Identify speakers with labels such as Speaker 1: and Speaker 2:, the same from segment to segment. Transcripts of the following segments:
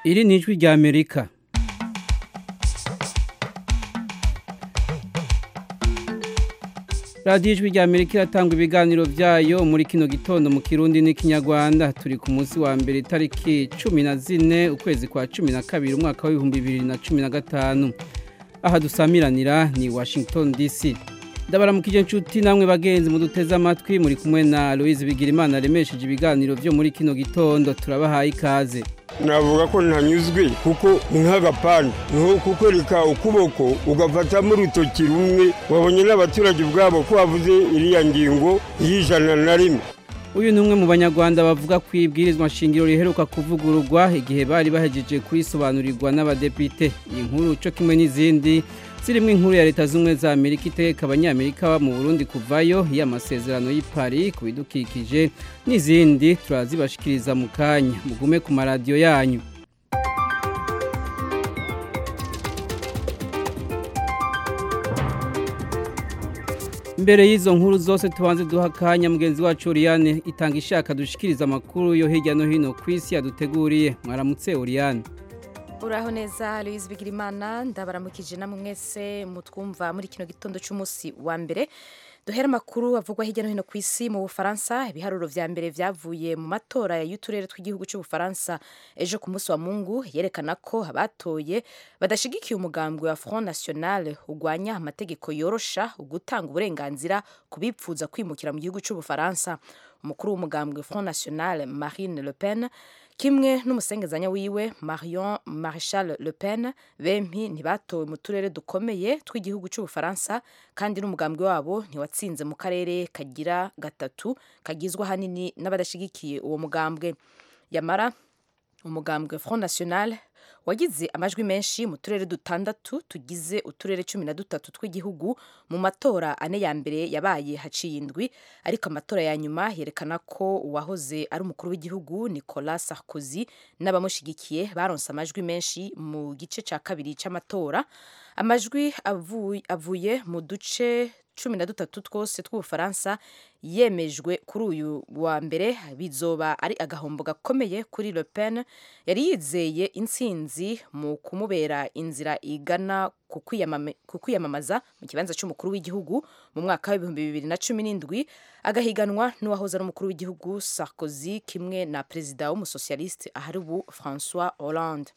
Speaker 1: iri ni ijwi rya amerika radiyo ijwi rya amerika iratanga ibiganiro byayo muri kino gitondo mu kirundi n'ikinyarwanda turi ku munsi wa mbere itariki cumi na zine ukwezi kwa cumi na kabiri umwaka w'ibihumbi bibiri na cumi na gatanu aha dusamiranira ni washington dc ndabaramukije inshuti namwe bagenzi muduteze amatwi muri kumwe na louise bigirimana remesheje ibiganiro byo muri kino gitondo turabahaye ikaze
Speaker 2: navuga ko ntanyuzwe kuko ni nk'agapande niho kukwereka ukuboko ugafatamo urutoki rumwe wabonye n'abaturage ubwabo ko bavuze iriya ngingo y'ijana na rimwe
Speaker 1: uyu ni umwe mu banyarwanda bavuga ku ibwirizwa nshingiro riheruka kuvugururwa igihe bari bahejeje kurisobanurirwa n'abadepite iyi nkuru cyo kimwe n'izindi zirimo inkuru ya leta z'ubumwe za amerika iteka abanyamerika mu burundi kuvayo y'amasezerano y'i Paris ku bidukikije n'izindi turazibashikiriza mu kanya mugume ku maradiyo yanyu mbere y'izo nkuru zose tubanze duha akanya mugenzi wacu Oriane itanga ishaka dushikiriza amakuru yo hirya no hino ku isi yaduteguriye mwaramutse Oriane
Speaker 3: uraho neza Louise Bigirimana ndabaramukije namwe mwese mutwumva muri kino gitondo cy'umunsi wa mbere duhera amakuru avugwa hirya no hino ku isi mu bufaransa ibiharuro vya mbere vyavuye mu matora y'uturere tw'igihugu cy'ubufaransa ejo ku munsi wa mungu yerekana ko abatoye badashigikiye umugambwe wa front national ugwanya amategeko yorosha ugutanga uburenganzira ku bipfuza kwimukira mu gihugu cy'ubufaransa umukuru w'umugambwe front national marine le pen kimwe n'umusengezanya wiwe marion marshal le pen bempi ntibatowe mu turere dukomeye tw'igihugu cy'ubufaransa kandi n'umugambwe wabo ntiwatsinze mu karere kagira gatatu kagizwe ahanini n'abadashyigikiye uwo mugambwe yamara umugambwe front national wagize amajwi menshi mu turere dutandatu tugize uturere cumi na dutatu tw'igihugu mu matora ane ya mbere yabaye haciye indwi ariko amatora ya nyuma yerekana ko uwahoze ari umukuru w'igihugu Nicolas Sarkozy n'abamushyigikiye baronse amajwi menshi mu gice cya kabiri cy'amatora amajwi avuye, avuye mu duce cumi na dutatu twose tw'ubufaransa yemejwe kuri uyu wa mbere bizoba ari agahombo gakomeye kuri Le Pen yari yizeye intsinzi mu kumubera inzira igana ku kwiyamamaza mu kibanza cy'umukuru w'igihugu mu mwaka w'ibihumbi bibiri na cumi n'indwi agahiganwa n'uwahoze ari umukuru w'igihugu Sarkozy kimwe na perezida w'umusosiyaliste ahari ubu François Hollande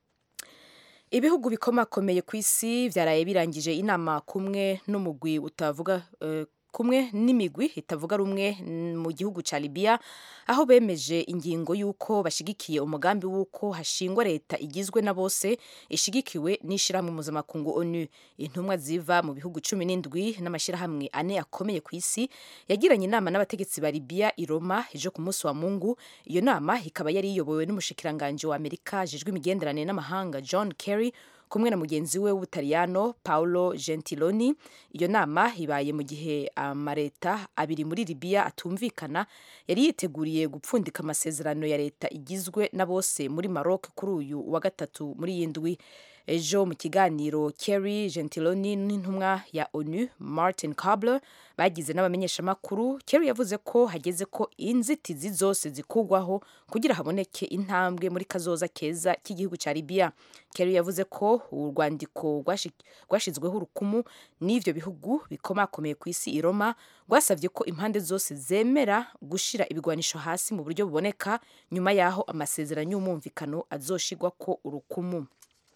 Speaker 3: ibihugu bikomakomeye ku isi byaraye birangije inama kumwe n'umugwi utavuga uh, kumwe n'imigwi itavuga rumwe mu gihugu cya Libya aho bemeje ingingo y'uko bashigikiye umugambi w'uko hashingwa leta igizwe na bose ishigikiwe n'ishyirahamwe mpuzamakungu ONU intumwa ziva mu bihugu cumi n'indwi n'amashyirahamwe ane akomeye ku isi yagiranye inama n'abategetsi ba Libya i Roma ejo ku munsi wa Mungu iyo nama ikaba yari iyobowe n'umushikiranganje wa Amerika ajejwe imigenderanire n'amahanga John Kerry kumwe na mugenzi we w'ubutaliyano Paolo Gentiloni iyo nama ibaye mu gihe amaleta abiri muri Libya atumvikana yari yiteguriye gupfundika amasezerano ya leta igizwe na bose muri Maroc kuri uyu wa gatatu muri yindwi ejo mu kiganiro Kerry Gentiloni n'intumwa ya ONU Martin Kobler bagize n'abamenyeshamakuru Kerry yavuze ko hageze ko inzitizi zose zikugwaho kugira haboneke intambwe muri kazoza keza k'igihugu cya Libya Kerry yavuze ko urwandiko rwashizweho urukumu n'ivyo bihugu bikomakomeye ku isi i Roma rwasavye ko impande zose zemera gushira ibigwanisho hasi mu buryo buboneka nyuma yaho amasezerano y'umumvikano azoshigwa ko urukumu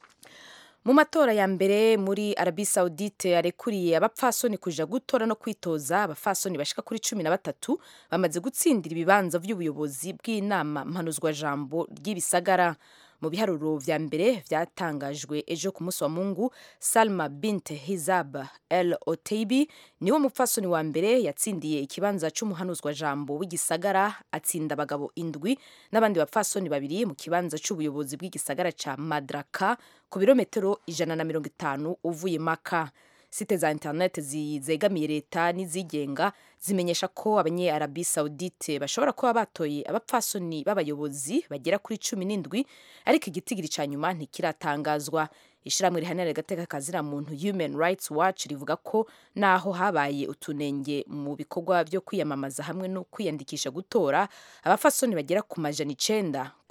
Speaker 3: mu matora ya mbere muri Arabie Saoudite yarekuriye abapfasoni kuja gutora no kwitoza abapfasoni bashika kuri cumi na batatu bamaze gutsindira ibibanza vy'ubuyobozi bw'inama mpanuzwa jambo ry'ibisagara mu biharuro vya mbere vyatangajwe ejo ku munsi wa Mungu Salma bint Hizab El Oteibi niwe mupfasoni wa mbere yatsindiye ikibanza c'umuhanuzwa jambo w'igisagara atsinda abagabo indwi n'abandi bapfasoni babiri mu kibanza c'ubuyobozi bw'igisagara ca Madraka ku birometero ijana na mirongo itanu uvuye Maka site za internet zegamiye leta n'izigenga zimenyesha ko abanye Arabie Saoudite bashobora kuba batoye abapfasoni b'abayobozi bagera kuri cumi n'indwi ariko igitigiri ca nyuma ntikiratangazwa ishyirahamwe rihanira agateka kazira muntu Human Rights Watch rivuga ko naho habaye utunenge mu bikorwa byo kwiyamamaza hamwe no kwiyandikisha gutora abafasoni bagera ku majana icenda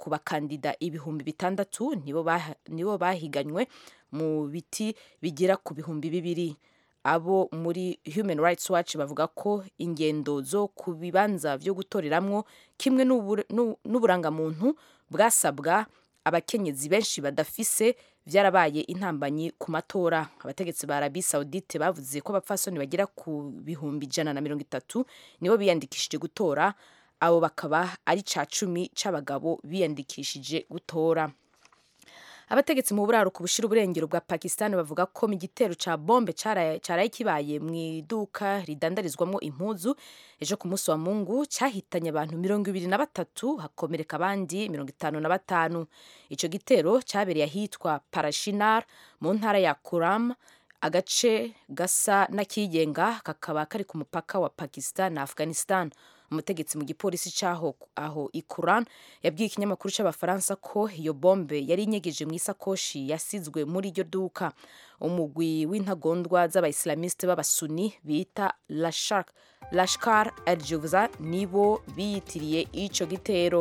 Speaker 3: ku bakandida ibihumbi bitandatu nibo bah- nibo bahiganywe mu biti bigera ku bihumbi bibiri abo muri human rights watch bavuga ko ingendo zo ku bibanza byo gutoreramwo kimwe n'ubur- n'u- n'uburangamuntu bwasabwa abakenyezi benshi badafise byarabaye intambanyi ku matora abategetsi ba arabi saudite bavuze ko abapfasoni bagera ku bihumbi ijana na mirongo itatu nibo biyandikishije gutora abo bakaba ari ca cumi c'abagabo biyandikishije gutora abategetsi mu buraruko bushira uburengero bwa pakistan bavuga ko mu gitero ca bombe caraye caraye kibaye mu iduka ridandarizwamo impuzu ejo ku munsi wa mungu cyahitanye abantu mirongo ibiri na batatu hakomereka abandi mirongo itanu na batanu ico gitero cyabereye ahitwa parashinar mu ntara ya kuram agace gasa n'akigenga kakaba kari ku mupaka wa pakistan na afghanistan umutegetsi mu gipolisi cyaho aho ikuran yabwiye ikinyamakuru cy'abafaransa ko iyo bombe yari inyegeje mu isakoshi yasizwe muri iryo duka umugwi w'intagondwa z'abayisilamiste b'abasuni bita Lashkar- lashkar al juvza nibo biyitiriye ico gitero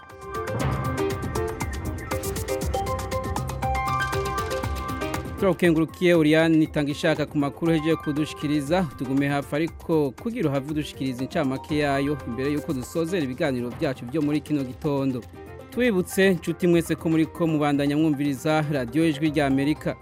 Speaker 1: turakukengurukiye Oriane itanga ishaka ku makuru hejeje kudushikiriza tugume hafi ariko kugira uhave udushikiriza incamake yayo imbere y'uko dusozera ibiganiro byacu byo muri kino gitondo tubibutse nshuti mwese ko muri ko mubandanya mwumviriza radiyo ijwi rya amerika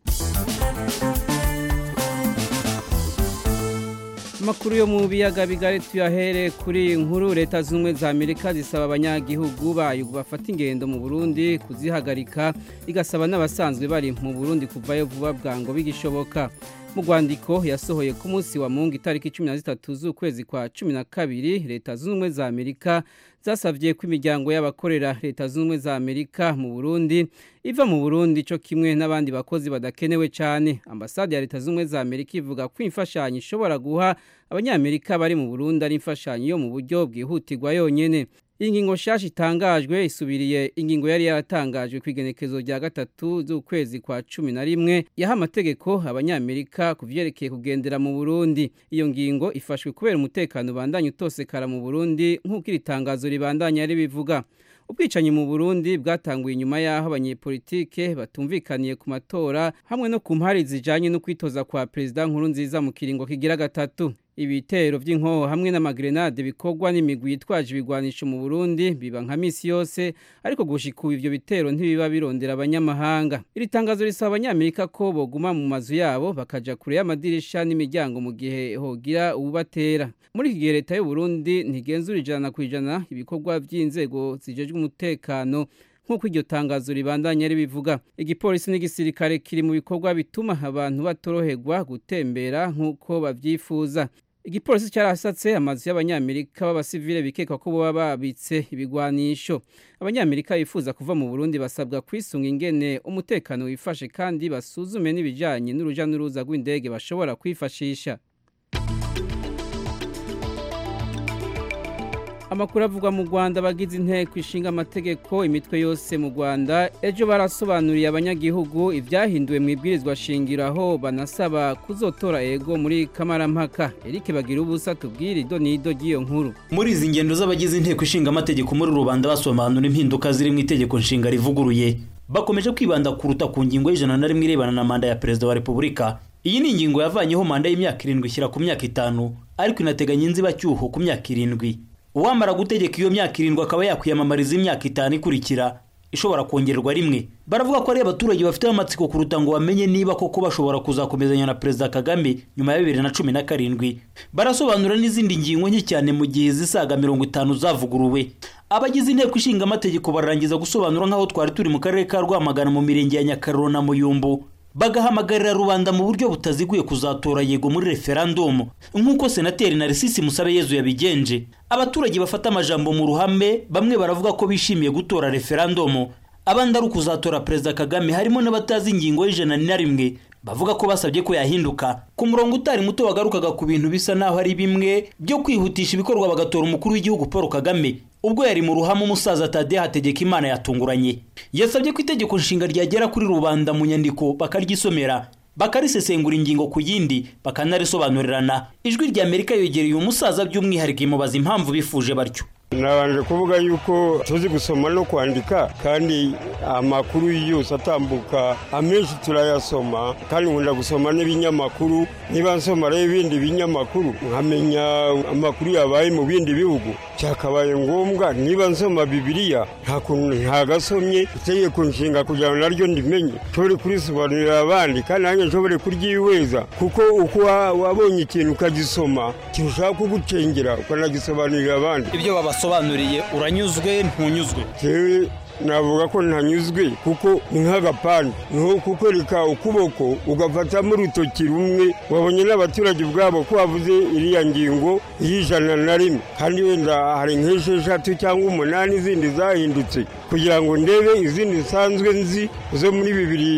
Speaker 1: amakuru yo mu biyaga bigari tuyahere kuri iyi nkuru leta z'ubumwe za amerika zisaba abanyagihugu bayo bafata ingendo mu burundi kuzihagarika igasaba n'abasanzwe bari mu burundi kuvayo vuba bwango bigishoboka mu rwandiko yasohoye ku munsi wa mungu itariki cumi na zitatu z'ukwezi kwa cumi na kabiri leta zunze ubumwe za amerika zasabye ko imiryango y'abakorera leta zunze ubumwe za amerika mu burundi iva mu burundi cyo kimwe n'abandi bakozi badakenewe cyane ambasade ya leta zunze ubumwe za amerika ivuga ko imfashanyo ishobora guha abanyamerika bari mu burundi ari imfashanyo yo mu buryo bwihutirwa yonyine iyi ngingo nshyashya itangajwe isubiriye ingingo yari yaratangajwe ku igenekezo rya gatatu z'ukwezi kwa cumi na rimwe yaha amategeko abanyamerika ku byerekeye kugendera mu burundi iyo ngingo ifashwe kubera umutekano ubandanya utosekara mu burundi nk'uko iri tangazo ribandanya ribivuga ubwicanyi mu burundi bwatanguye inyuma y'aho abanyepolitike batumvikaniye ku matora hamwe no ku mpari zijanye no kwitoza kwa perezida nkuru nziza mu kiringo kigira gatatu ibitero by'inkoho hamwe n'amagrenade bikorwa n'imigwi yitwaje ibigwanisho mu Burundi biba nka misi yose ariko gushika ubu ivyo bitero ntibiba birondera abanyamahanga iri tangazo risaba abanyamerika ko boguma mu mazu yabo bakaja kure y'amadirisha n'imiryango mu gihe hogira ububatera muri iki gihe leta y'u Burundi ntigenzura ijana ku ijana ibikorwa by'inzego zijejwe umutekano nk'uko iryo tangazo ribandanya ribivuga igipolisi n'igisirikare kiri mu bikorwa bituma abantu batoroherwa gutembera nk'uko babyifuza igipolisi cyarasatse amazu y'abanyamerika b'abasivile bikekwa ko baba babitse ibigwanisho abanyamerika bifuza kuva mu burundi basabwa kwisunga ingene umutekano wifashe kandi basuzume n'ibijyanye n'uruja n'uruza rw'indege bashobora kwifashisha amakuru avugwa mu rwanda abagize inteko ishinga amategeko imitwe yose mu rwanda ejo barasobanuriye abanyagihugu ibyahinduwe mu ibwirizwa shingiro aho banasaba kuzotora ego muri kamarampaka erike bagira ubusa tubwire ido n'ido ry'iyo nkuru
Speaker 4: muri izi ngendo z'abagize inteko ishinga amategeko muri rubanda basobanura impinduka ziri mu itegeko nshinga rivuguruye bakomeje kwibanda kuruta ku ngingo y'ijana na rimwe irebana na manda ya perezida wa repubulika iyi ni ingingo yavanyeho manda y'imyaka irindwi ishyira ku myaka itanu ariko inateganya inzibacyuho ku myaka irindwi uwamara gutegeka iyo myaka irindwi akaba yakwiyamamariza imyaka itanu ikurikira ishobora kongerwa rimwe baravuga ko ari abaturage bafite amatsiko kuruta ngo bamenye niba koko bashobora kuzakomezanya na perezida kagame nyuma ya bibiri na cumi na karindwi barasobanura n'izindi ngingo nke cyane mu gihe zisaga mirongo itanu zavuguruwe abagize inteko ishinga amategeko bararangiza gusobanura nk'aho twari turi mu karere ka rwamagana mu mirenge ya nyakaruro na muyumbu bagahamagarira rubanda mu buryo butaziguye kuzatora yego muri referandumu nk'uko senateri narisisi musabe yezu yabigenje abaturage bafata amajambo mu ruhame bamwe baravuga ko bishimiye gutora referandumu abandi ari ukuzatora perezida kagame harimo n'abatazi ingingo y'ijana na rimwe bavuga ko basabye ko yahinduka ku murongo utari muto wagarukaga ku bintu bisa naho ari bimwe byo kwihutisha ibikorwa bagatora umukuru w'igihugu paul kagame ubwo yari mu ruhame umusaza tade hategeka imana yatunguranye yasabye ko itegeko nshinga ryagera kuri rubanda mu nyandiko bakaryisomera bakarisesengura ingingo ku yindi bakanarisobanurirana ijwi rya amerika yegereye umusaza by'umwihariko imubaza impamvu bifuje batyo
Speaker 2: nabanje kuvuga yuko tuzi gusoma no kwandika kandi amakuru yose atambuka amenshi turayasoma kandi nkunda gusoma n'ibinyamakuru niba nsoma rero ibindi binyamakuru nkamenya amakuru yabaye mu bindi bihugu cyakabaye ngombwa niba nsoma bibiliya nta kuntu ntagasomye itegeko nshinga kugira ngo naryo ndimenye nshobore kurisobanurira abandi kandi nanjye nshobore kuryihweza kuko uko wabonye ikintu ukagisoma kirushaho kugucengera ukanagisobanurira abandi
Speaker 5: ibyo babasobanuriye uranyuzwe ntunyuzwe
Speaker 2: navuga ko ntanyuzwe kuko ni nk'agapande niho kukwereka ukuboko ugafatamo urutoki rumwe wabonye n'abaturage ubwabo ko bavuze iriya ngingo y'ijana na rimwe kandi wenda hari nk'esheshatu cyangwa umunani izindi zahindutse kugira ngo ndebe izindi zisanzwe nzi zo muri bibiri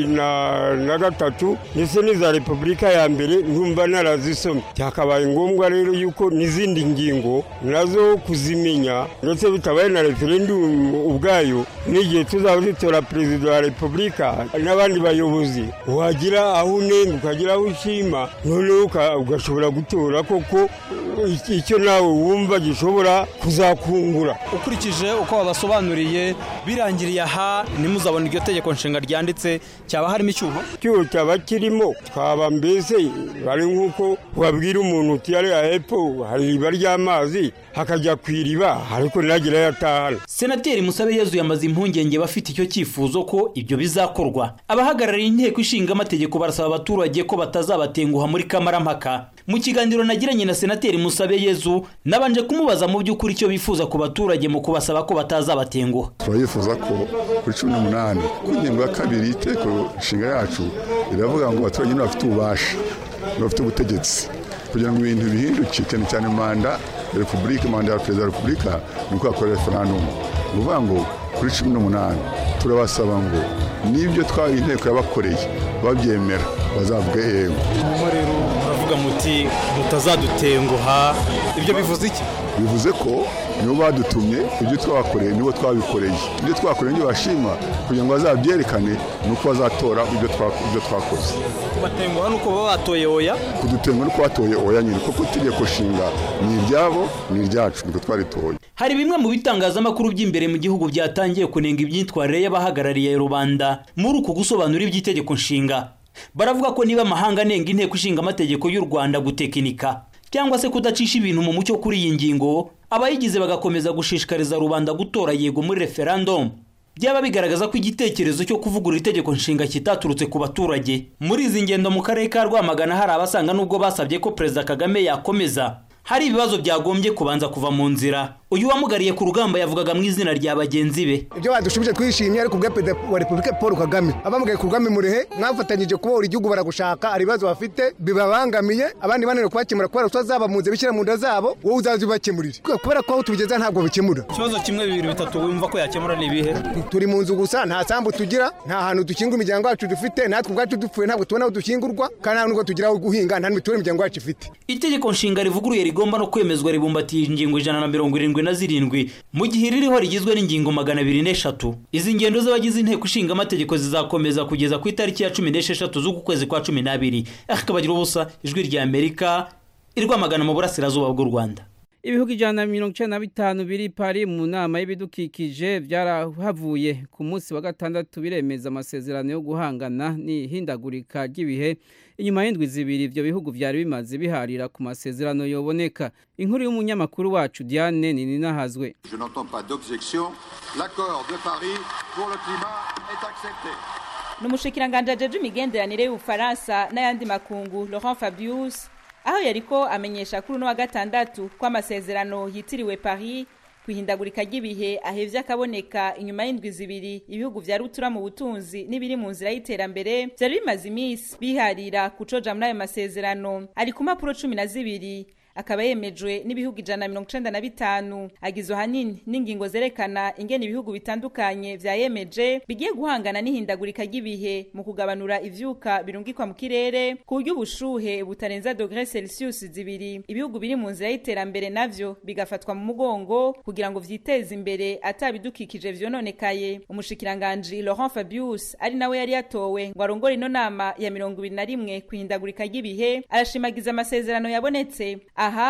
Speaker 2: na gatatu ndetse n'iza repubulika ya mbere ntumva narazisomye byakabaye ngombwa rero yuko n'izindi ngingo nazo kuzimenya ndetse bitabaye na referendumu ubwayo n'igihe tuzaba dutora perezida wa repubulika n'abandi bayobozi wagira aho unenga ukagira aho ushima noneho ugashobora gutora koko icyo nawe wumva gishobora kuzakungura
Speaker 5: ukurikije uko babasobanuriye birangiriye aha ntimuzabone iryo tegeko nshinga ryanditse cyaba harimo icyuho
Speaker 2: icyuho cyaba kirimo twaba mbese bari nk'uko wabwira umuntu uti hariya hepfo hari iriba ry'amazi hakajya ku iriba ariko ntagire ayo atahana
Speaker 4: senateri musabe yezu yamaze impungenge bafite icyo cyifuzo ko ibyo bizakorwa abahagarariye inteko ishinga amategeko barasaba abaturage ko batazabatenguha muri kamarampaka mu kiganiro nagiranye na senateri musabe yezu nabanje kumubaza mu by'ukuri icyo bifuza ku baturage mu kubasaba ko batazabatenguha
Speaker 6: turayifuza ko kuri cumi n'umunani ku ngingo ya kabiri y'iteko nshinga yacu iravuga ngo abaturage nibo bafite ububasha nibo bafite ubutegetsi kugira ngo ibintu bihinduke cyane cyane manda ya repubulika manda ya perezida wa repubulika ni uko yakora referandumu ni ukuvuga ngo kuri cumi n'umunani turabasaba ngo n'ibyo twari inteko yabakoreye babyemera bazavuge yego
Speaker 5: hanyuma rero muravuga muti mutazadutenguha ibyo bivuze iki
Speaker 6: bivuze ko nibo badutumye ibyo twabakoreye nibo twabikoreye ibyo twakoreye nibyo bashima kugira ngo bazabyerekane ni uko bazatora ibyo twakoze
Speaker 5: kubatenguha ni uko baba batoye oya
Speaker 6: kudutenguha ni uko batoye oya nyine kuko itegeko nshinga ni iryabo ni iryacu niko twaritoye
Speaker 4: hari bimwe mu bitangazamakuru by'imbere mu gihugu byatangiye kunenga imyitwarire y'abahagarariye rubanda muri uku gusobanura iby'itegeko nshinga baravuga ko niba amahanga anenga inteko ishinga amategeko y'u rwanda gutekinika cyangwa se kudacisha ibintu mu mucyo kuri iyi ngingo abayigize bagakomeza gushishikariza rubanda gutora yego muri referandumu byaba bigaragaza ko igitekerezo cyo kuvugurura itegeko nshinga kitaturutse ku baturage muri izi ngendo mu karere ka rwamagana hari abasanga n'ubwo basabye ko perezida kagame yakomeza hari ibibazo byagombye kubanza kuva mu nzira uyu wamugariye ku rugamba yavugaga mu izina rya bagenzi be
Speaker 7: ibyo badushubije twishimye ariko ubwo perezida wa repubulika paul kagame abamugaye ku rugamba murehe mwafatanyije kubohora igihugu baragushaka hari ibibazo bafite bibabangamiye abandi bananiwe kubakemura kubera tutazaba mu nzira bishyira mu nda zabo wowe uzaza ubakemurire kubera ko aho tubigeza ntabwo bikemura
Speaker 5: ikibazo kimwe bibiri bitatu wumva ko yakemura ni ibihe
Speaker 7: turi mu nzu gusa nta sambu tugira nta hantu dukinga imiryango yacu dufite natwe ubwacu dupfuye ntabwo tubona aho dukingurwa kandi nta nubwo tugira aho guhinga nta n'imiturire imiryango yacu ifite
Speaker 4: itegeko nshinga rivuguruye rigomba no kwemezwa ribumbatiye ingingo ijana na mirongo irindwi na zirindwi mu gihe ririho rigizwe n'ingingo magana abiri n'eshatu izi ngendo z'abagize inteko ishinga amategeko zizakomeza kugeza ku itariki ya cumi n'esheshatu z'uku kwezi kwa cumi n'abiri akabagira ubusa ijwi rya amerika irwamagana mu burasirazuba bw'u rwanda
Speaker 1: ibihugu ijana na mirongo icyenda na bitanu biri pari mu nama y'ibidukikije byarahavuye ku munsi wa gatandatu biremeza amasezerano yo guhangana n'ihindagurika ry'ibihe inyuma y'indwi zibiri ibyo bihugu byari bimaze biharira ku masezerano yoboneka inkuru y'umunyamakuru wacu diane ninahazwe
Speaker 8: Je n'entends pas d'objection. L'accord de Paris pour le climat est accepté.
Speaker 9: ni umushikiranganji ajeje imigenderanire y'ubufaransa n'ayandi makungu laurent fabius aho yariko amenyesha kuri uno wa gatandatu ko amasezerano yitiriwe paris ku ihindagurika ry'ibihe ahevye akaboneka inyuma y'indwi zibiri ibihugu vya rutura mu butunzi n'ibiri mu nzira y'iterambere vyari bimaze imisi biharira kucoja muri ayo masezerano ari ku mpapuro cumi na zibiri akaba yemejwe n'ibihugu ijana na mirongo icenda na bitanu agizwe ahanini n'ingingo zerekana ingene ibihugu bitandukanye vyayemeje bigiye guhangana n'ihindagurika ry'ibihe mu kugabanura ivyuka birungikwa mu kirere ku buryo ubushuhe butarenza dogere celsius zibiri ibihugu biri mu nzira y'iterambere navyo bigafatwa mu mugongo kugira ngo vyiteze imbere atabidukikije vyononekaye umushikiranganji laurent fabius ari nawe yari yatowe ngo arongore ino nama ya mirongo ibiri na rimwe ku ihindagurika ry'ibihe arashimagiza amasezerano yabonetse aha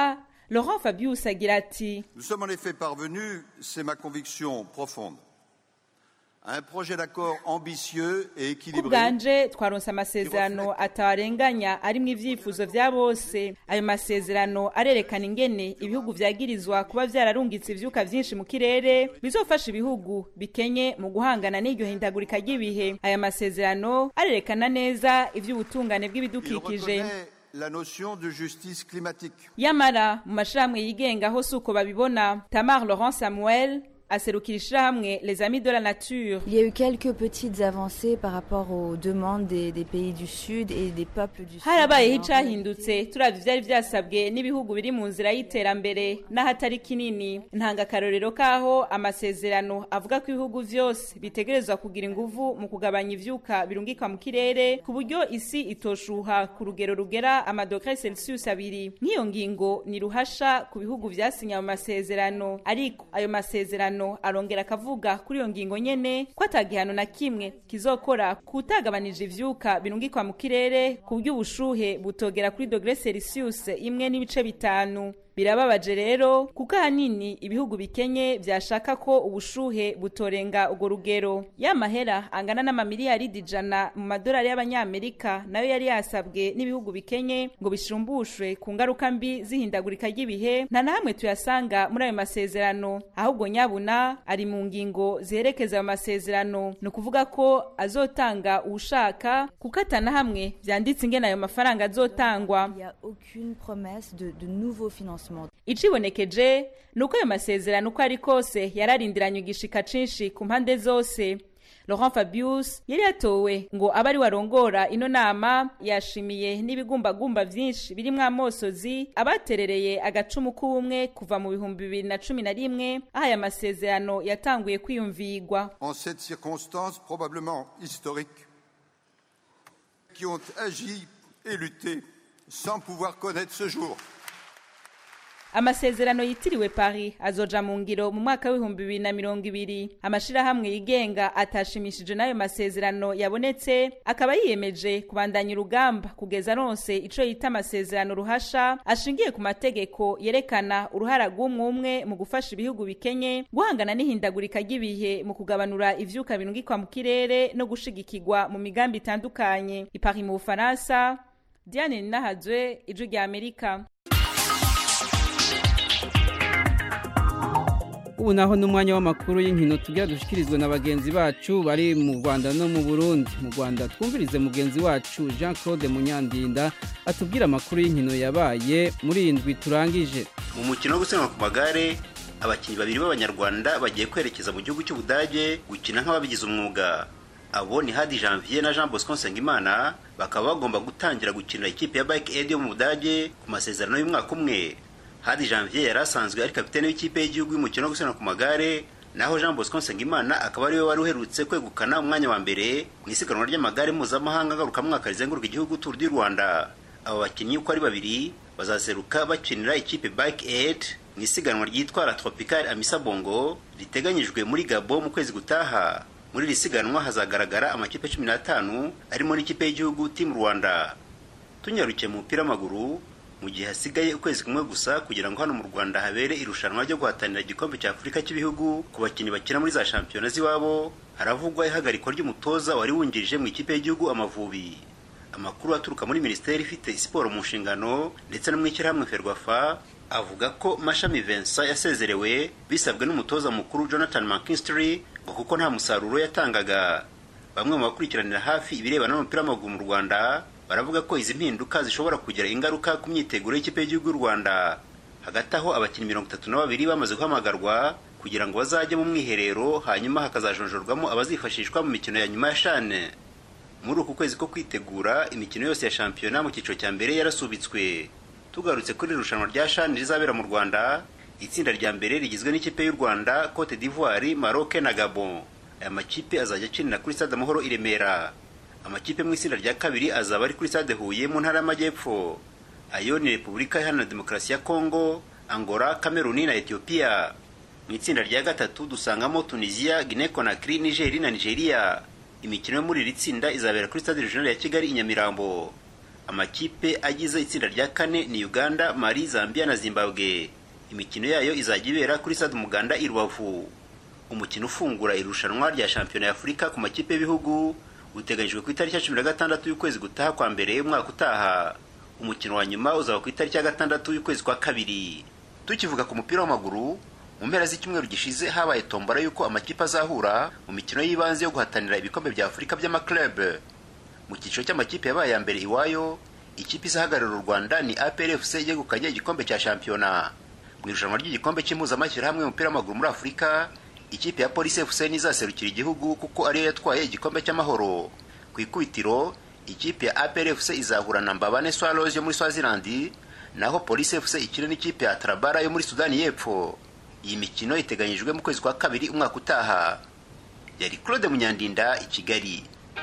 Speaker 9: laurent fabius agira ati
Speaker 8: Nous sommes en effet parvenus, c'est ma conviction profonde, à un projet d'accord ambitieux et
Speaker 9: ku
Speaker 8: équilibré.
Speaker 9: bwanje twaronse amasezerano atabarenganya arimwo ivyifuzo vya bose ayo masezerano arerekana ingene ibihugu vyagirizwa kuba vyararungitse ivyuka vyinshi mu kirere bizofasha ibihugu bikenye mu guhangana n'iryo hindagurika ry'ibihe aya masezerano arerekana neza ivy'ubutungane
Speaker 8: Il
Speaker 9: bw'ibidukikije
Speaker 8: reconnaît la notion de justice climatique.
Speaker 9: yamara mu mashirahamwe yigenga ho si uko babibona tamar laurent samuel aserukira ishirahamwe les amis de la nature
Speaker 10: Il y a eu quelques petites avancées par rapport aux demandes des, des pays du Sud et des peuples du Sud.
Speaker 9: harabayeho
Speaker 10: Mais en
Speaker 9: icahindutse turavye ivyari vyasabwe n'ibihugu biri mu nzira y'iterambere n'ahatari kinini ntanga akarorero k'aho amasezerano avuga ko ibihugu vyose bitegerezwa kugira inguvu mu kugabanya ivyuka birungikwa mu kirere ku buryo isi itoshuha ku rugero rugera amadogere celsius abiri nk'iyo ngingo ni ruhasha ku bihugu vyasinye ayo masezerano ariko ayo masezerano arongera akavuga kuri iyo ngingo nyene ko atagihano na kimwe kizokora kutagabanije ivyuka birungikwa mu kirere ku buryo ubushuhe butogera kuri dogere celsius imwe n'ibice bitanu birababaje rero kuko ahanini ibihugu bikenye vyashaka ko ubushuhe butorenga urwo rugero ya mahera angana n'amamiliyaridi ijana mu madolari y'abanyamerika nayo yari yasabwe n'ibihugu bikenye ngo bishumbushwe ku ngaruka mbi z'ihindagurika ry'ibihe nta na hamwe tuyasanga muri ayo masezerano ahubwo nyabuna ari mu ngingo ziherekeza ayo masezerano ni ukuvuga ko azotanga uwushaka kuko atana hamwe vyanditse ingene ayo mafaranga azotangwa
Speaker 10: Il n'y a aucune promesse de, de nouveaux financements.
Speaker 9: icibonekeje ni uko ayo masezerano uko ari kose yararindiranye igishika cinshi ku mpande zose laurent fabius yari yatowe ngo abe ari warongora ino nama yashimiye n'ibigumbagumba vyinshi birimwo amosozi abaterereye agacumu k'ubumwe kuva mu bihumbi bibiri na cumi na rimwe aho aya masezerano yatanguye kwiyumvigwa
Speaker 8: En cette circonstance probablement historique, qui ont agi et lutté sans pouvoir connaître ce jour.
Speaker 9: amasezerano yitiriwe paris azoja mu ngiro mu mwaka w'ibihumbi bibiri na mirongo ibiri amashirahamwe yigenga atashimishije n'ayo masezerano yabonetse akaba yiyemeje kubandanya urugamba kugeza aronse ico yita amasezerano ruhasha ashingiye ku mategeko yerekana uruhara rw'umwe umwe mu gufasha ibihugu bikenye guhangana n'ihindagurika ry'ibihe mu kugabanura ivyuka birungikwa mu kirere no gushigikirwa mu migambi itandukanye ipari mu bufaransa diane ninahazwe ijwi rya amerika
Speaker 1: ubu naho n'umwanya w'amakuru y'inkino tugira dushikirizwe na bagenzi bacu bari mu rwanda no mu burundi mu rwanda twumvirize mugenzi wacu jean claude munyandinda atubwira amakuru y'inkino yabaye muri iyi ndwi turangije
Speaker 11: mu mukino wo gusiganwa ku magare abakinnyi babiri b'abanyarwanda bagiye kwerekeza mu gihugu cy'ubudage gukina nk'ababigize umwuga abo ni hadi janvier na jean bosco nsengimana bakaba bagomba gutangira gukinira ikipe ya bike aid yo mu budage ku masezerano y'umwaka umwe hadi janvier yari asanzwe ari kapitene w'ikipe y'igihugu y'umukino wo gusiganwa ku magare naho jean bosco nsengimana akaba ariwe wari uherutse kwegukana umwanya wa mbere mu isiganwa ry'amagare mpuzamahanga ngarukamwaka rizenguruka igihugu tour du rwanda aba bakinnyi uko ari babiri bazaseruka bakinira ikipe bike aid mu isiganwa ryitwa la tropical amisa bongo riteganyijwe muri gabo mu kwezi gutaha muri iri siganwa hazagaragara amakipe cumi n'atanu arimo n'ikipe y'igihugu team rwanda tunyarukiye mu mupira w'amaguru mu gihe hasigaye ukwezi kumwe gusa kugira ngo hano mu rwanda habere irushanwa ryo guhatanira igikombe cya afurika cy'ibihugu ku bakinnyi bakina muri za shampiyona z'iwabo haravugwa ihagarikwa ry'umutoza wari wungirije mu ikipe y'igihugu amavubi amakuru aturuka muri minisiteri ifite siporo mu nshingano ndetse no mu ishyirahamwe ferwafa avuga ko mashami vincent yasezerewe bisabwe n'umutoza mukuru jonathan mckinstry ngo kuko nta musaruro yatangaga bamwe mu bakurikiranira hafi ibirebana n'umupira w'amaguru mu rwanda baravuga ko izi mpinduka zishobora kugira ingaruka ku myiteguro y'ikipe y'igihugu y'u rwanda hagati aho abakinnyi mirongo itatu na babiri bamaze guhamagarwa kugira ngo bazajye mu mwiherero hanyuma hakazajonjorwamo abazifashishwa mu mikino ya nyuma ya shane muri uku kwezi ko kwitegura imikino yose ya shampiyona mu cyiciro cya mbere yarasubitswe tugarutse kuri irushanwa rya shane rizabera mu rwanda itsinda rya mbere rigizwe n'ikipe y'u rwanda cote d'ivoire maroc na gabon aya makipe azajya akinira kuri stade amahoro i remera amakipe mu itsinda rya kabiri azaba ari kuri stade huye mu ntara y'amajyepfo ayo ni repubulika iharanira demokarasi ya kongo angola kameruni na etiyopiya mu itsinda rya gatatu dusangamo tunisia guinea conakry nigeri na nigeria imikino yo muri iri tsinda izabera kuri stade regional ya kigali i nyamirambo amakipe agize itsinda rya kane ni uganda mali zambia na zimbabwe imikino yayo izajya ibera kuri stade umuganda i rubavu umukino ufungura irushanwa rya shampiyona y'afurika ku makipe y'ibihugu uteganyijwe ku itariki ya cumi na gatandatu y'ukwezi gutaha kwa mbere y'umwaka utaha umukino wa nyuma uzaba ku itariki ya gatandatu y'ukwezi kwa kabiri tukivuga ku mupira w'amaguru mu mpera z'icyumweru gishize habaye tombora y'uko amakipe azahura mu mikino y'ibanze yo guhatanira ibikombe bya afurika by'amaklub mu cyiciro cy'amakipe yabaye ya mbere iwayo ikipe izahagararira u rwanda ni aprfc yegukanye igikombe cya shampiyona mu irushanwa ry'igikombe cy'impuzamashyirahamwe y'umupira w'amaguru muri afurika ikipe ya polisi fc nizaserukira igihugu kuko ariyo yatwaye igikombe cy'amahoro ku ikubitiro ikipe ya aprfc izahura na mbabane swallows yo muri swazilandi naho polisi fc ikina n'ikipe ya tarabara yo muri sudani y'epfo iyi mikino iteganyijwe mu kwezi kwa kabiri umwaka utaha yari claude munyandinda i kigali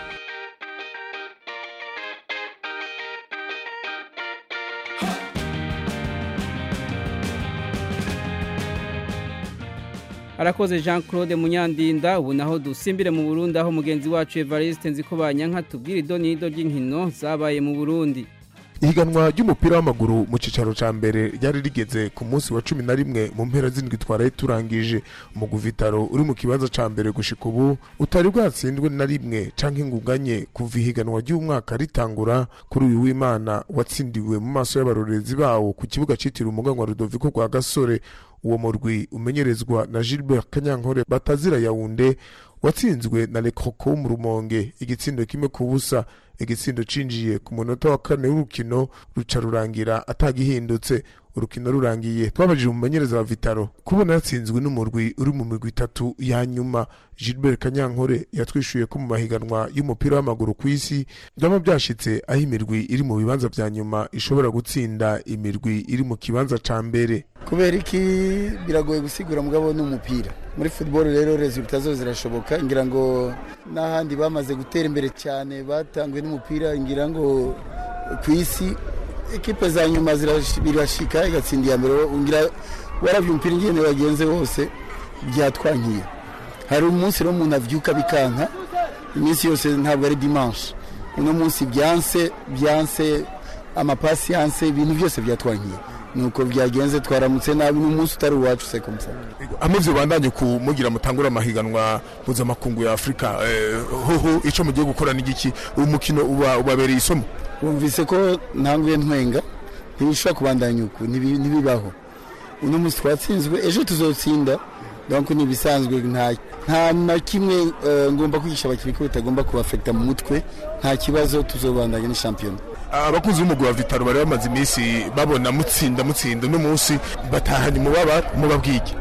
Speaker 1: arakoze jean claude munyandinda ubu naho dusimbire mu burundi aho mugenzi wacu evariste nziko banyanka tubwira idonido ry'inkino zabaye mu burundi
Speaker 12: ihiganwa ry'umupira w'amaguru mu cyicaro cya mbere ryari rigeze ku munsi wa cumi na rimwe mu mpera z'indwi twaraye turangije umugwi vitaro uri mu kibanza cya mbere gushika ubu utari bwatsindwe na rimwe cyangwa ingunganye kuva ihiganwa ry'umwaka ritangura kuri uyu w'imana watsindiwe mu maso y'abarorezi bawo ku kibuga cyitiriwe umuganwa rudoviko rwa gasore uwo murwi umenyerezwa na gilbert kanyankore batazira yawunde watsinzwe na lekoko mu rumonge igitsindo kimwe ku busa igitsindo cinjiye ku munota wa kane w'urukino ruca rurangira atagihindutse urukino rurangiye twabajije umumenyereza wa vitaro kubona yatsinzwe n'umurwi uri mu migwi itatu ya nyuma gilbert kanyankore yatwishuye ko mu mahiganwa y'umupira w'amaguru ku isi byaba byashitse aho imirwi iri mu bibanza vya nyuma ishobora gutsinda imirwi iri mu kibanza ca mbere
Speaker 13: kubera iki biragoye gusigura mugabo n'umupira muri football rero resultat zo zirashoboka ngira ngo n'ahandi bamaze gutera imbere cyane batanguye n'umupira ngira ngo ku isi ekipe za nyuma birashika igatsinda iya mbere ngira warabye umupira ingene wagenze wose byatwankiye hari umunsi rero umuntu avyuka bikanka iminsi yose ntabwo ari dimanche uno munsi byanse byanse amapasi yanse ibintu byose byatwankiye nuko byagenze twaramutse nabi n'umunsi utari uwacu se komsa
Speaker 12: amaze bandanye kumugira mutangura amahiganwa mpuzamakungu ya afurika hoho icyo mugiye gukora n'igiki uwo mukino uba ubabereye isomo
Speaker 13: wumvise ko ntanguye ntwenga ntibishobora kubandanya uku ntibibaho uno munsi twatsinzwe ejo tuzotsinda donc ni ibisanzwe nta nta na kimwe ngomba kwigisha abakinnyi ko bitagomba kubafekita mu mutwe nta kibazo tuzobandanya ni shampiyona
Speaker 12: abakunzi b'umugwi wa vitaro bari bamaze iminsi babona mutsinda mutsinda uno munsi batahanye umubaba mubabwike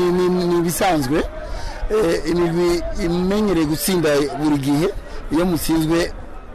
Speaker 13: ni ibisanzwe imigwi imenyereye gutsinda buri gihe iyo mutsinzwe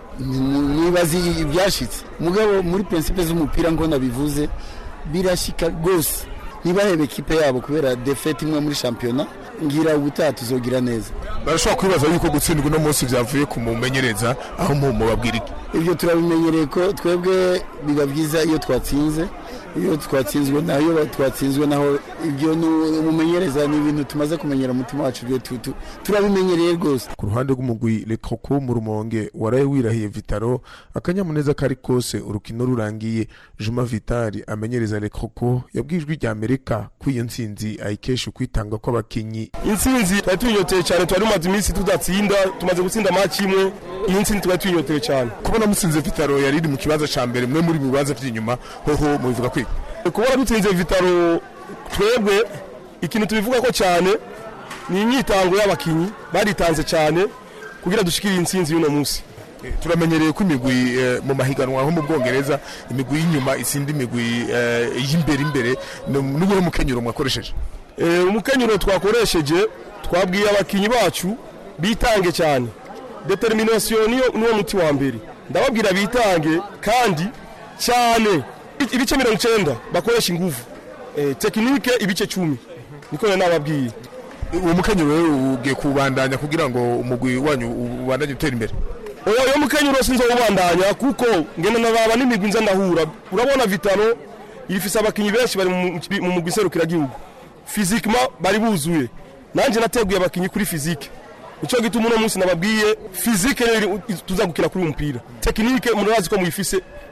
Speaker 13: mwibazi ibyashitse mugabo muri prinsipe z'umupira ngo nabivuze birashika rwose ntibahebe ekipe yabo kubera defete imwe muri shampiyona ngira ubutaha tuzogira neza
Speaker 12: barashobora kwibaza yuko gutsindwa uno munsi byavuye ku mumenyereza aho mubabwira iki
Speaker 13: ibyo turabimenyereye ko twebwe biba byiza iyo twatsinze iyo twatsinzwe naho iyo twatsinzwe naho ibyo umumenyereza ni ibintu tumaze kumenyera umutima wacu turabimenyereye rwose
Speaker 12: ku ruhande rw'umugwi lekoko mu rumonge waraye wirahiye vitaro akanyamuneza kari kose urukino rurangiye juma vitari amenyereza lekoko yabwijwe rya amerika ko iyo ntsinzi ayikesha ukwitanga kw'abakinnyi
Speaker 14: intsinzi twari tuyinyoteye cyane twari tumaze iminsi tudatsinda tumaze gutsinda maci imwe iyi ntsinzi twari tuyinyoteye cyane
Speaker 12: kubona mutsinze vitaro yari iri mu kibanza cya mbere mwe muri mu bibanza by'inyuma hoho mubivuga kwiga
Speaker 14: kubona dutsinze vitaro twebwe ikintu tubivuga ko cyane ni imyitango y'abakinnyi baritanze cyane kugira dushikire intsinzi y'uno munsi
Speaker 12: turamenyereye ko imigwi mu mahiganwa nko mu bwongereza imigwi y'inyuma isinda imigwi y'imbere imbere n'ubuhe mukenyero mwakoresheje
Speaker 14: umukenyero twakoresheje twabwiye abakinnyi bacu bitange cyane determination niwo muti wa mbere ndababwira bitange kandi cyane ibice mirongo icyenda bakoresha ingufu tekinike ibice cumi niko nababwiye
Speaker 12: uwo mukenyero rero ugiye kubandanya kugira ngo umugwi wanyu ubandanye utera imbere
Speaker 14: uwo mukenyero sinzo ubandanya kuko ngenda nababa n'imigwi nza ndahura urabona vitano ifise abakinnyi benshi bari mu mugwi serukiragihugu fizikima bari buzuye nanjye nateguye abakinnyi kuri fizike icyo gituma uno munsi nababwiye fizike tuza gukina kuri uyu mupira tekinike murazi ko muyifise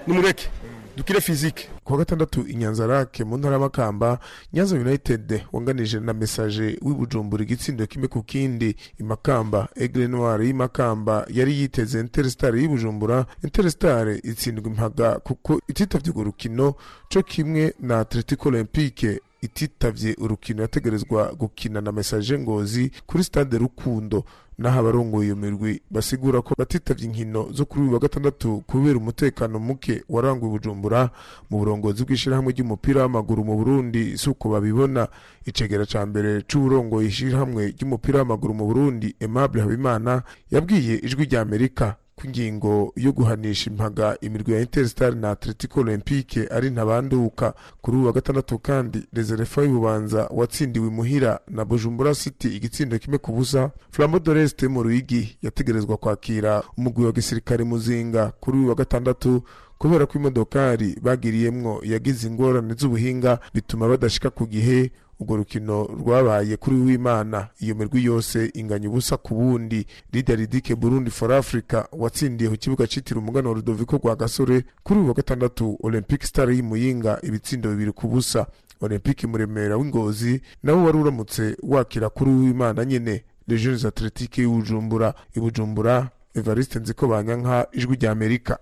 Speaker 14: nimureke dukire fizike
Speaker 12: kuwa gatandatu inyanzarake mu ntara y'amakamba nyanza united wanganije na mesaje w'ibujumbura igitsindo kimwe ku kindi imakamba egre noir y'imakamba yari yiteze interstar y'ibujumbura interstar itsindwa impaga kuko ititavye urwo rukino co kimwe na atletico olympique ititavye urukino yategerezwa gukina na mesaje ngozi kuri stade rukundo naho abarongoye iyo mirwi basigura ko batitavye inkino zo kuri uyu wa gatandatu kubera umutekano muke waranguye bujumbura mu burongozi bw'ishirahamwe ry'umupira w'amaguru mu burundi si uko babibona icegera ca mbere c'uburongoye ishirahamwe ry'umupira w'amaguru mu burundi aimable habimana yabwiye ijwi rya amerika ko ingingo yo guhanisha impaga imirwi ya interstar na atletico olympique ari ntabanduka kuri uyu wa gatandatu kandi reserefa y'ububanza watsindiwe imuhira na bujumbura city igitsindo kimwe ku busa flambo doreste mu ruyigi yategerezwa kwakira umugwi wa gisirikare muzinga kuri uyu wa gatandatu kubera ko imodokari bagiriyemwo yagize ingorane z'ubuhinga bituma badashika ku gihe urwo rukino rwabaye kuri w'imana iyo mirwi yose inganya ubusa ku bundi lidia ridike burundi for africa watsindiye ku kibuga citiriwe umugana wa rudoviko rwa gasore kuri uyu wa gatandatu olympic star y'imuyinga ibitsindo bibiri ku busa olympic muremera w'ingozi nawe wari uramutse wakira kuri w'imana nyene les jeunes athletiques y'ubujumbura ibujumbura evariste nziko banyanka ijwi rya amerika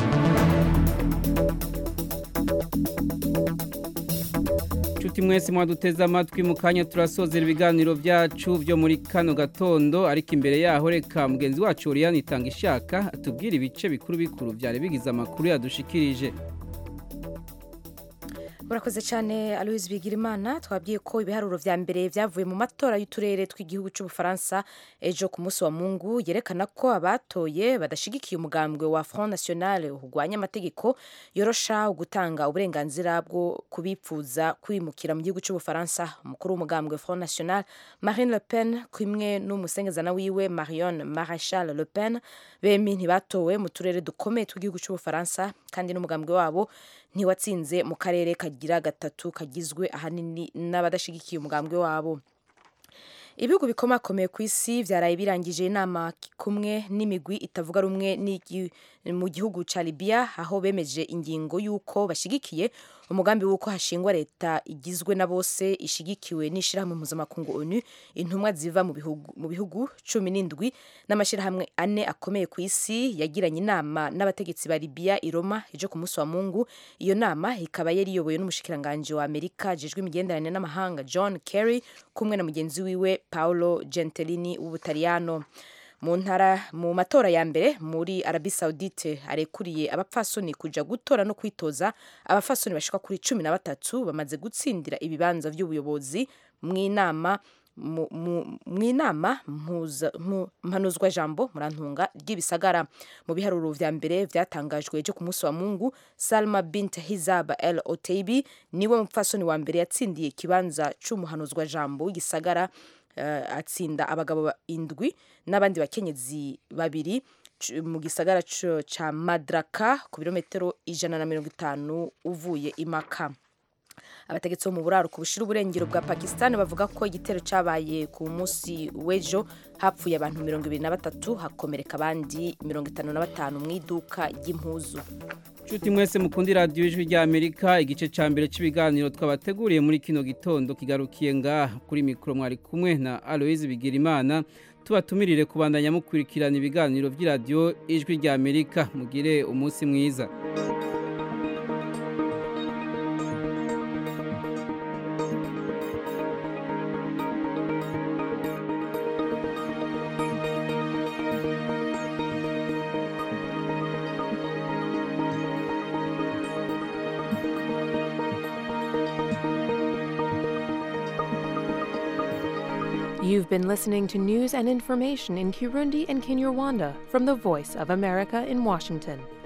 Speaker 1: Chuti mwese mwaduteze amatwi mu kanya turasozera ibiganiro byacu byo muri kano gatondo ariko imbere yaho reka mugenzi wacu Oriane itanga ishaka atubwira ibice bikuru bikuru byari bigize amakuru yadushikirije
Speaker 3: urakoze cyane aloise bigirimana twabwiye ko ibiharuro vya mbere vyavuye mu matora y'uturere tw'igihugu c'ubufaransa ejo ku munsi wa mungu yerekana ko abatoye badashigikiye umugambwe wa front national urwanya amategeko yorosha gutanga uburenganzira bwo kubipfuza kwimukira mu gihugu c'ubufaransa umukuru w'umugambwe front national marine le pen kumwe n'umusengezana wiwe marion marachal le pen bemi ntibatowe mu turere dukomeye tw'igihugu c'ubufaransa kandi n'umugambwe wabo ntiwatsinze mu karere kagira gatatu kagizwe ahanini n'abadashigikiye umugambwe wabo ibihugu bikomakomeye ku isi byaraye birangije inama kumwe n'imigwi itavuga rumwe mu gihugu cya Libya aho bemeje ingingo y'uko bashyigikiye umugambi w'uko hashingwa leta igizwe na bose ishigikiwe n'ishyirahamwe mpuzamakungu onu intumwa ziva mu bihugu mu bihugu cumi n'indwi n'amashyirahamwe ane akomeye ku isi yagiranye inama n'abategetsi ba Libya i Roma ejo ku munsi wa Mungu iyo nama ikaba yari iyobowe n'umushikiranganji wa Amerika jejwe imigenderanire n'amahanga John Kerry kumwe na mugenzi wiwe Paolo Gentilini w'Ubutaliyano mu ntara mu matora ya mbere muri Arabie Saoudite arekuriye abapfasoni kuja gutora no kwitoza abapfasoni bashika kuri cumi na batatu bamaze gutsindira ibibanza vy'ubuyobozi mw'inama mu inama mpanuzwa jambo murantunga ry'ibisagara mu biharuro vya mbere vyatangajwe ejo ku munsi wa mungu salma bint hizab el oteibi niwe mupfasoni wa mbere yatsindiye ikibanza c'umuhanuzwa jambo w'igisagara uh, atsinda abagabo indwi n'abandi bakenyezi babiri mu gisagara ca madraka ku birometero ijana na mirongo itanu uvuye imaka abategetsi bo mu buraro ku bushira uburengero bwa Pakistan bavuga ko igitero cabaye ku munsi w'ejo hapfuye abantu mirongo ibiri na batatu hakomereka abandi mirongo itanu na batanu mu iduka ry'impuzu
Speaker 1: Chuti mwese mukundi radio ijwi rya Amerika igice ca mbere c'ibiganiro twabateguriye muri kino gitondo kigarukiye ngaha kuri mikro mwari kumwe na Aloise Bigirimana tubatumirire kubandanya mukurikirana ibiganiro vy'iradio ijwi rya Amerika mugire umunsi mwiza
Speaker 15: You've been listening to news and information in Kirundi and Kinyarwanda from the Voice of America in Washington.